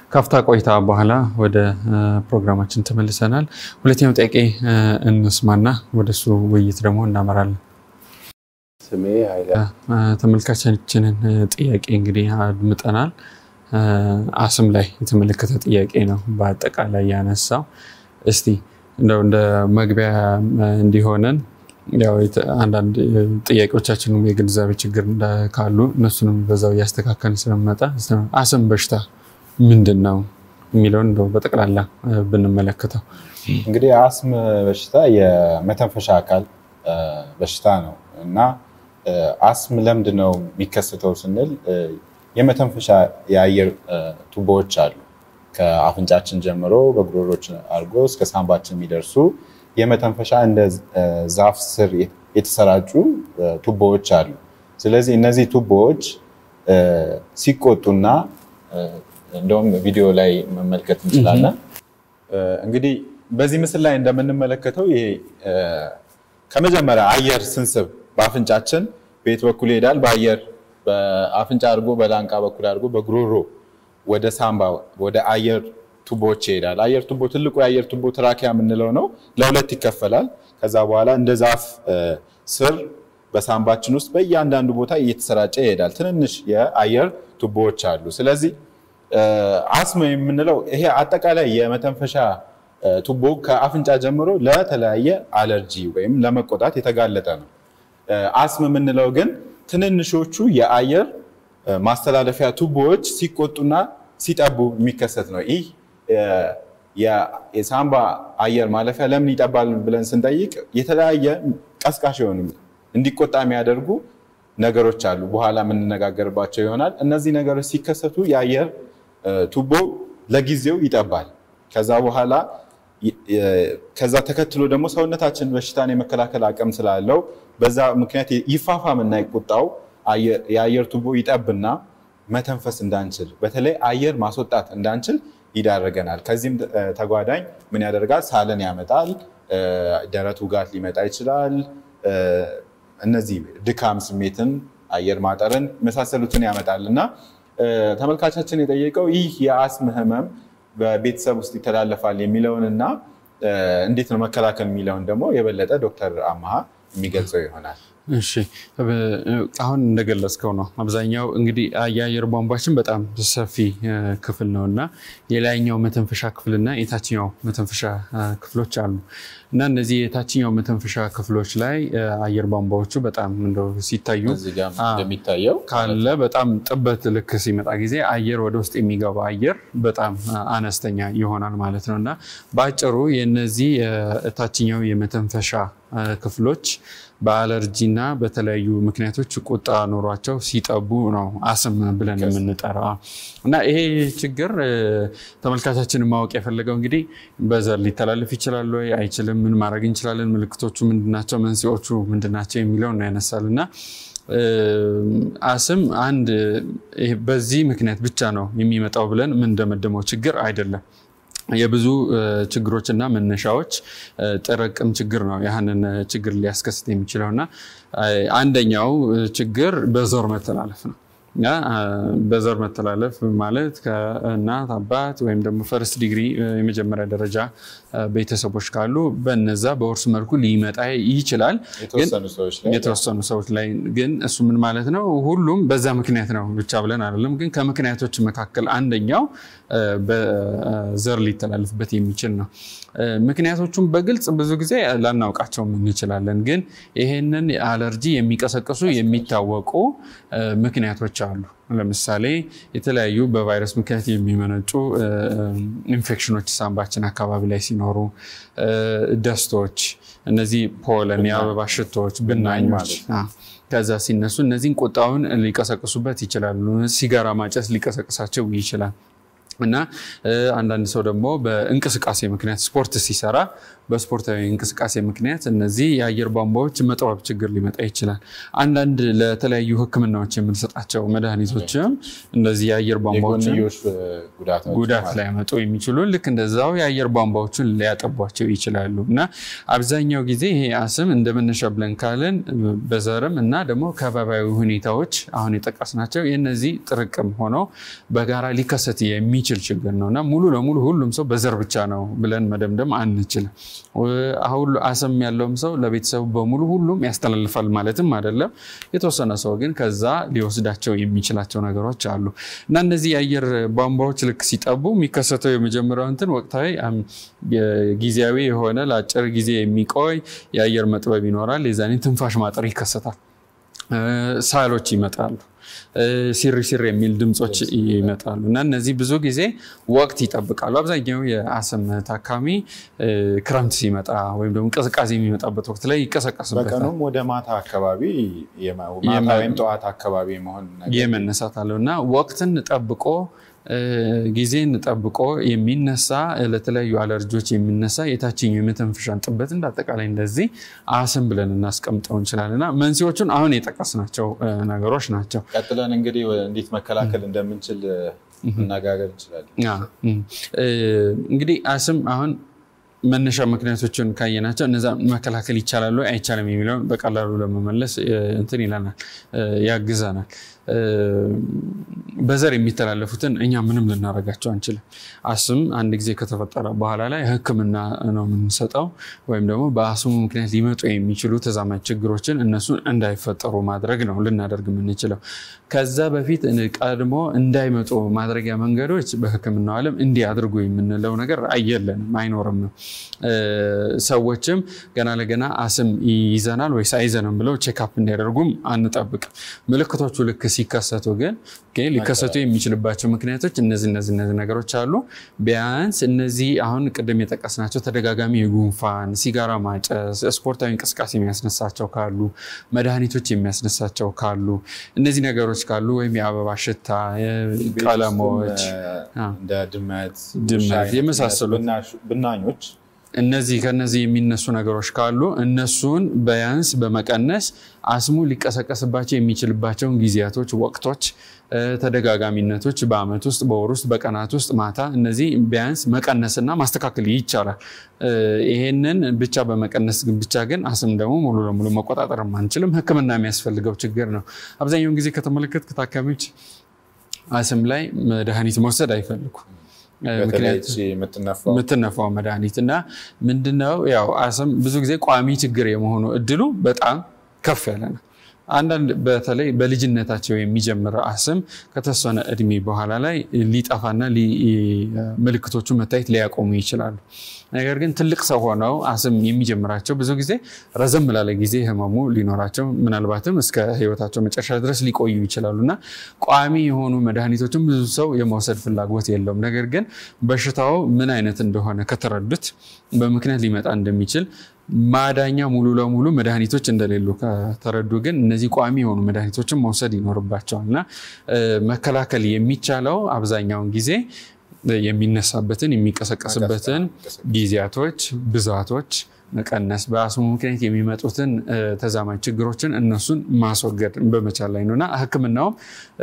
ካፍታ ቆይታ በኋላ ወደ ፕሮግራማችን ተመልሰናል። ሁለተኛው ጥያቄ እንስማና ወደሱ ውይይት ደግሞ እናመራለን። ስሜ ኃይለ ተመልካቻችንን ጥያቄ እንግዲህ አድምጠናል። አስም ላይ የተመለከተ ጥያቄ ነው በአጠቃላይ ያነሳው። እስቲ እንደው እንደ መግቢያ እንዲሆነን ያው አንዳንድ ጥያቄዎቻችንም የግንዛቤ ችግር ካሉ እነሱንም በዛው እያስተካከልን ስለመጣ አስም በሽታ ምንድን ነው የሚለውን እንደው በጠቅላላ ብንመለከተው። እንግዲህ አስም በሽታ የመተንፈሻ አካል በሽታ ነው እና አስም ለምንድን ነው የሚከሰተው ስንል የመተንፈሻ የአየር ቱቦዎች አሉ። ከአፍንጫችን ጀምሮ በጉሮሮች አድርጎ እስከ ሳምባችን የሚደርሱ የመተንፈሻ እንደ ዛፍ ስር የተሰራጩ ቱቦዎች አሉ። ስለዚህ እነዚህ ቱቦዎች ሲቆጡና እንደውም ቪዲዮ ላይ መመልከት እንችላለን። እንግዲህ በዚህ ምስል ላይ እንደምንመለከተው ይሄ ከመጀመሪያ አየር ስንስብ በአፍንጫችን በየት በኩል ይሄዳል? በአየር በአፍንጫ አድርጎ በላንቃ በኩል አድርጎ በጉሮሮ ወደ ሳምባ ወደ አየር ቱቦዎች ይሄዳል። አየር ቱቦ ትልቁ የአየር ቱቦ ትራኪያ የምንለው ነው። ለሁለት ይከፈላል። ከዛ በኋላ እንደ ዛፍ ስር በሳምባችን ውስጥ በእያንዳንዱ ቦታ እየተሰራጨ ይሄዳል። ትንንሽ የአየር ቱቦዎች አሉ። ስለዚህ አስም የምንለው ይሄ አጠቃላይ የመተንፈሻ ቱቦ ከአፍንጫ ጀምሮ ለተለያየ አለርጂ ወይም ለመቆጣት የተጋለጠ ነው። አስም የምንለው ግን ትንንሾቹ የአየር ማስተላለፊያ ቱቦዎች ሲቆጡና ሲጠቡ የሚከሰት ነው። ይህ የሳምባ አየር ማለፊያ ለምን ይጠባል ብለን ስንጠይቅ የተለያየ ቀስቃሽ የሆኑ እንዲቆጣ የሚያደርጉ ነገሮች አሉ። በኋላ የምንነጋገርባቸው ይሆናል። እነዚህ ነገሮች ሲከሰቱ የአየር ቱቦ ለጊዜው ይጠባል። ከዛ በኋላ ከዛ ተከትሎ ደግሞ ሰውነታችን በሽታን የመከላከል አቅም ስላለው በዛ ምክንያት ይፋፋምና ይቆጣው የአየር ቱቦ ይጠብና መተንፈስ እንዳንችል በተለይ አየር ማስወጣት እንዳንችል ይዳረገናል። ከዚህም ተጓዳኝ ምን ያደርጋል? ሳልን ያመጣል። ደረት ውጋት ሊመጣ ይችላል። እነዚህ ድካም ስሜትን፣ አየር ማጠርን መሳሰሉትን ያመጣል እና ተመልካቻችን የጠየቀው ይህ የአስም ህመም በቤተሰብ ውስጥ ይተላለፋል የሚለውን እና እንዴት ነው መከላከል የሚለውን ደግሞ የበለጠ ዶክተር አመሃ የሚገልጸው ይሆናል። እሺ አሁን እንደገለጽከው ነው። አብዛኛው እንግዲህ የአየር ቧንቧችን በጣም ሰፊ ክፍል ነው እና የላይኛው መተንፈሻ ክፍልና የታችኛው መተንፈሻ ክፍሎች አሉ እና እነዚህ የታችኛው መተንፈሻ ክፍሎች ላይ አየር ቧንቧዎቹ በጣም እንደው ሲታዩ እንደሚታየው ካለ በጣም ጥበት ልክ ሲመጣ ጊዜ አየር ወደ ውስጥ የሚገባ አየር በጣም አነስተኛ ይሆናል ማለት ነው እና በአጭሩ የነዚህ የታችኛው የመተንፈሻ ክፍሎች በአለርጂና በተለያዩ ምክንያቶች ቁጣ ኖሯቸው ሲጠቡ ነው አስም ብለን የምንጠራው እና ይሄ ችግር ተመልካቻችን ማወቅ የፈለገው እንግዲህ በዘር ሊተላለፍ ይችላል ወይ አይችልም፣ ምን ማድረግ እንችላለን፣ ምልክቶቹ ምንድናቸው፣ መንስኤዎቹ ምንድናቸው የሚለውን ነው ያነሳል እና አስም አንድ በዚህ ምክንያት ብቻ ነው የሚመጣው ብለን የምንደመደመው ችግር አይደለም። የብዙ ችግሮችና መነሻዎች ጥርቅም ችግር ነው ያህንን ችግር ሊያስከስት የሚችለው እና አንደኛው ችግር በዘር መተላለፍ ነው። በዘር መተላለፍ ማለት ከእናት አባት ወይም ደግሞ ፈርስት ዲግሪ የመጀመሪያ ደረጃ ቤተሰቦች ካሉ በነዛ በውርስ መልኩ ሊመጣ ይችላል። የተወሰኑ ሰዎች ላይ ግን እሱ ምን ማለት ነው? ሁሉም በዛ ምክንያት ነው ብቻ ብለን አይደለም። ግን ከምክንያቶች መካከል አንደኛው በዘር ሊተላለፍበት የሚችል ነው። ምክንያቶቹም በግልጽ ብዙ ጊዜ ላናውቃቸው እንችላለን። ግን ይሄንን አለርጂ የሚቀሰቅሱ የሚታወቁ ምክንያቶች አሉ። ለምሳሌ የተለያዩ በቫይረስ ምክንያት የሚመነጩ ኢንፌክሽኖች ሳምባችን አካባቢ ላይ ሲኖሩ፣ ደስቶች፣ እነዚህ ፖለን፣ የአበባ ሽቶዎች፣ ብናኞች ከዛ ሲነሱ እነዚህን ቁጣውን ሊቀሰቅሱበት ይችላሉ። ሲጋራ ማጨስ ሊቀሰቅሳቸው ይችላል። እና አንዳንድ ሰው ደግሞ በእንቅስቃሴ ምክንያት ስፖርት ሲሰራ በስፖርታዊ እንቅስቃሴ ምክንያት እነዚህ የአየር ቧንቧዎች መጥበብ ችግር ሊመጣ ይችላል። አንዳንድ ለተለያዩ ሕክምናዎች የምንሰጣቸው መድኃኒቶችም እንደዚህ የአየር ቧንቧዎችን ጉዳት ሊያመጡ የሚችሉ ልክ እንደዛው የአየር ቧንቧዎችን ሊያጠቧቸው ይችላሉ። እና አብዛኛው ጊዜ ይሄ አስም እንደ መነሻ ብለን ካለን በዘርም እና ደግሞ ከባቢያዊ ሁኔታዎች አሁን የጠቀስናቸው የነዚህ ጥርቅም ሆነው በጋራ ሊከሰት የሚችል የሚችል ችግር ነው እና ሙሉ ለሙሉ ሁሉም ሰው በዘር ብቻ ነው ብለን መደምደም አንችልም። አሁን አስም ያለውም ሰው ለቤተሰቡ በሙሉ ሁሉም ያስተላልፋል ማለትም አይደለም። የተወሰነ ሰው ግን ከዛ ሊወስዳቸው የሚችላቸው ነገሮች አሉ እና እነዚህ የአየር ቧንቧዎች ልክ ሲጠቡ የሚከሰተው የመጀመሪያው እንትን ወቅታዊ ጊዜያዊ የሆነ ለአጭር ጊዜ የሚቆይ የአየር መጥበብ ይኖራል። የዛኔ ትንፋሽ ማጠር ይከሰታል። ሳሎች ይመጣሉ። ሲሪ ሲሪ የሚል ድምፆች ይመጣሉ እና እነዚህ ብዙ ጊዜ ወቅት ይጠብቃሉ። አብዛኛው የአስም ታካሚ ክረምት ሲመጣ ወይም ደግሞ ቅዝቃዜ የሚመጣበት ወቅት ላይ ይቀሰቀስበታል። በቀኑም ወደ ማታ አካባቢ ማታ ወይም ጠዋት አካባቢ መሆን የመነሳት አለው እና ወቅትን ጠብቆ ጊዜን ጠብቆ የሚነሳ ለተለያዩ አለርጂዎች የሚነሳ የታችኛው የመተንፈሻን ጥበት እንደ አጠቃላይ እንደዚህ አስም ብለን እናስቀምጠው እንችላለን እና መንስኤዎቹን አሁን የጠቀስናቸው ነገሮች ናቸው። ቀጥለን እንግዲህ እንዴት መከላከል እንደምንችል መነጋገር እንችላለን። እንግዲህ አስም አሁን መነሻ ምክንያቶችን ካየናቸው እነዛ መከላከል ይቻላሉ አይቻልም የሚለውን በቀላሉ ለመመለስ እንትን ይለናል ያግዘናል። በዘር የሚተላለፉትን እኛ ምንም ልናደርጋቸው አንችልም። አስም አንድ ጊዜ ከተፈጠረ በኋላ ላይ ሕክምና ነው የምንሰጠው ወይም ደግሞ በአስሙ ምክንያት ሊመጡ የሚችሉ ተዛማጅ ችግሮችን እነሱን እንዳይፈጠሩ ማድረግ ነው ልናደርግ የምንችለው። ከዛ በፊት ቀድሞ እንዳይመጡ ማድረጊያ መንገዶች በሕክምናው ዓለም እንዲህ አድርጉ የምንለው ነገር አየለንም አይኖርም ነው። ሰዎችም ገና ለገና አስም ይዘናል ወይስ አይዘንም ብለው ቼክአፕ እንዲያደርጉም አንጠብቅም። ምልክቶቹ ልክ ሲከሰቱ ግን ሊከሰቱ የሚችልባቸው ምክንያቶች እነዚህ እነዚህ እነዚህ ነገሮች አሉ። ቢያንስ እነዚህ አሁን ቅድም የጠቀስናቸው ተደጋጋሚ የጉንፋን፣ ሲጋራ ማጨስ፣ ስፖርታዊ እንቅስቃሴ የሚያስነሳቸው ካሉ፣ መድኃኒቶች የሚያስነሳቸው ካሉ፣ እነዚህ ነገሮች ካሉ ወይም የአበባ ሽታ፣ ቀለሞች፣ እንደ ድመት ድመት የመሳሰሉት ብናኞች እነዚህ ከነዚህ የሚነሱ ነገሮች ካሉ እነሱን ቢያንስ በመቀነስ አስሙ ሊቀሰቀስባቸው የሚችልባቸውን ጊዜያቶች፣ ወቅቶች፣ ተደጋጋሚነቶች በአመት ውስጥ፣ በወር ውስጥ፣ በቀናት ውስጥ ማታ እነዚህ ቢያንስ መቀነስና ማስተካከል ይቻላል። ይሄንን ብቻ በመቀነስ ብቻ ግን አስም ደግሞ ሙሉ ለሙሉ መቆጣጠር አንችልም። ሕክምና የሚያስፈልገው ችግር ነው። አብዛኛውን ጊዜ ከተመለከትክ ታካሚዎች አስም ላይ መድኃኒት መውሰድ አይፈልጉም። የምትነፋው መድኃኒት እና ምንድነው ያው አስም ብዙ ጊዜ ቋሚ ችግር የመሆኑ እድሉ በጣም ከፍ ያለ ነው። አንዳንድ በተለይ በልጅነታቸው የሚጀምር አስም ከተወሰነ እድሜ በኋላ ላይ ሊጠፋና ምልክቶቹ መታየት ሊያቆሙ ይችላሉ። ነገር ግን ትልቅ ሰው ሆነው አስም የሚጀምራቸው ብዙ ጊዜ ረዘም ላለ ጊዜ ህመሙ ሊኖራቸው ምናልባትም እስከ ህይወታቸው መጨረሻ ድረስ ሊቆዩ ይችላሉ እና ቋሚ የሆኑ መድኃኒቶችን ብዙ ሰው የመውሰድ ፍላጎት የለውም። ነገር ግን በሽታው ምን አይነት እንደሆነ ከተረዱት በምክንያት ሊመጣ እንደሚችል ማዳኛ ሙሉ ለሙሉ መድኃኒቶች እንደሌሉ ከተረዱ ግን እነዚህ ቋሚ የሆኑ መድኃኒቶችን መውሰድ ይኖርባቸዋል እና መከላከል የሚቻለው አብዛኛውን ጊዜ የሚነሳበትን የሚቀሰቀስበትን ጊዜያቶች፣ ብዛቶች መቀነስ በአስሙ ምክንያት የሚመጡትን ተዛማጅ ችግሮችን እነሱን ማስወገድ በመቻል ላይ ነው እና ሕክምናውም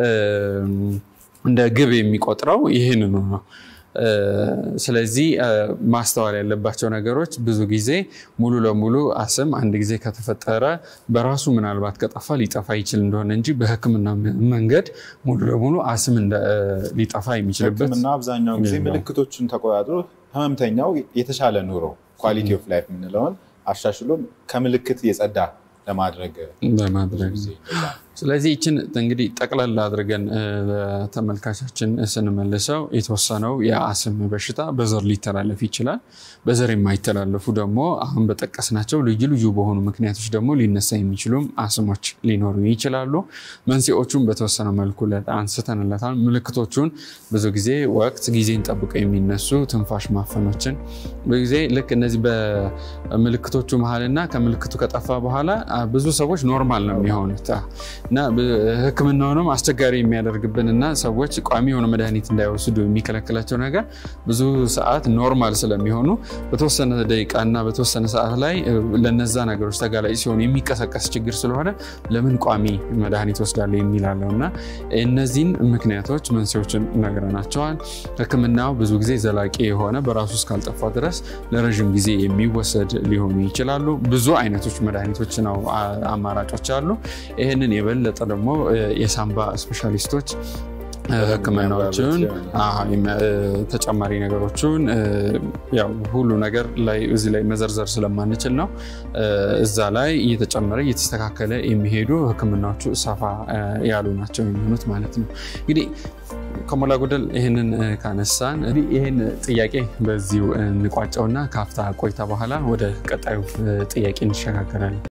እንደ ግብ የሚቆጥረው ይህንኑ ነው። ስለዚህ ማስተዋል ያለባቸው ነገሮች ብዙ ጊዜ ሙሉ ለሙሉ አስም አንድ ጊዜ ከተፈጠረ በራሱ ምናልባት ከጠፋ ሊጠፋ ይችል እንደሆነ እንጂ በህክምና መንገድ ሙሉ ለሙሉ አስም ሊጠፋ የሚችልበት ህክምና አብዛኛውን ጊዜ ምልክቶቹን ተቆጣጥሮ ህመምተኛው የተሻለ ኑሮ ኳሊቲ ኦፍ ላይፍ የምንለውን አሻሽሎ ከምልክት የጸዳ ለማድረግ ለማድረግ ስለዚህ ይችን እንግዲህ ጠቅላላ አድርገን ተመልካቻችን ስንመልሰው የተወሰነው የአስም በሽታ በዘር ሊተላለፍ ይችላል። በዘር የማይተላለፉ ደግሞ አሁን በጠቀስናቸው ልዩ ልዩ በሆኑ ምክንያቶች ደግሞ ሊነሳ የሚችሉም አስሞች ሊኖሩ ይችላሉ። መንስኤዎቹን በተወሰነ መልኩ አንስተንለታል። ምልክቶቹን ብዙ ጊዜ ወቅት ጊዜን ጠብቀው የሚነሱ ትንፋሽ ማፈኖችን ብዙ ጊዜ ልክ እነዚህ በምልክቶቹ መሀልና ከምልክቱ ከጠፋ በኋላ ብዙ ሰዎች ኖርማል ነው የሚሆኑት እና ሕክምናውንም አስቸጋሪ የሚያደርግብን እና ሰዎች ቋሚ የሆነ መድኃኒት እንዳይወስዱ የሚከለክላቸው ነገር ብዙ ሰዓት ኖርማል ስለሚሆኑ በተወሰነ ደቂቃ እና በተወሰነ ሰዓት ላይ ለነዛ ነገሮች ተጋላጭ ሲሆኑ የሚቀሰቀስ ችግር ስለሆነ ለምን ቋሚ መድኃኒት ወስዳለሁ የሚላለው እና እነዚህን ምክንያቶች መንስኤዎችን ነግረናቸዋል። ሕክምናው ብዙ ጊዜ ዘላቂ የሆነ በራሱ እስካልጠፋ ድረስ ለረዥም ጊዜ የሚወሰድ ሊሆኑ ይችላሉ። ብዙ አይነቶች መድኃኒቶች ነው አማራጮች አሉ። ይህንን የበለጠ ደግሞ የሳምባ ስፔሻሊስቶች ህክምናዎችን ተጨማሪ ነገሮችን ያው ሁሉ ነገር ላይ እዚህ ላይ መዘርዘር ስለማንችል ነው። እዛ ላይ እየተጨመረ እየተስተካከለ የሚሄዱ ህክምናዎቹ ሰፋ ያሉ ናቸው የሚሆኑት ማለት ነው። እንግዲህ ከሞላ ጎደል ይህንን ካነሳን ይህን ጥያቄ በዚሁ እንቋጨውና ከአፍታ ቆይታ በኋላ ወደ ቀጣዩ ጥያቄ እንሸጋገራለን።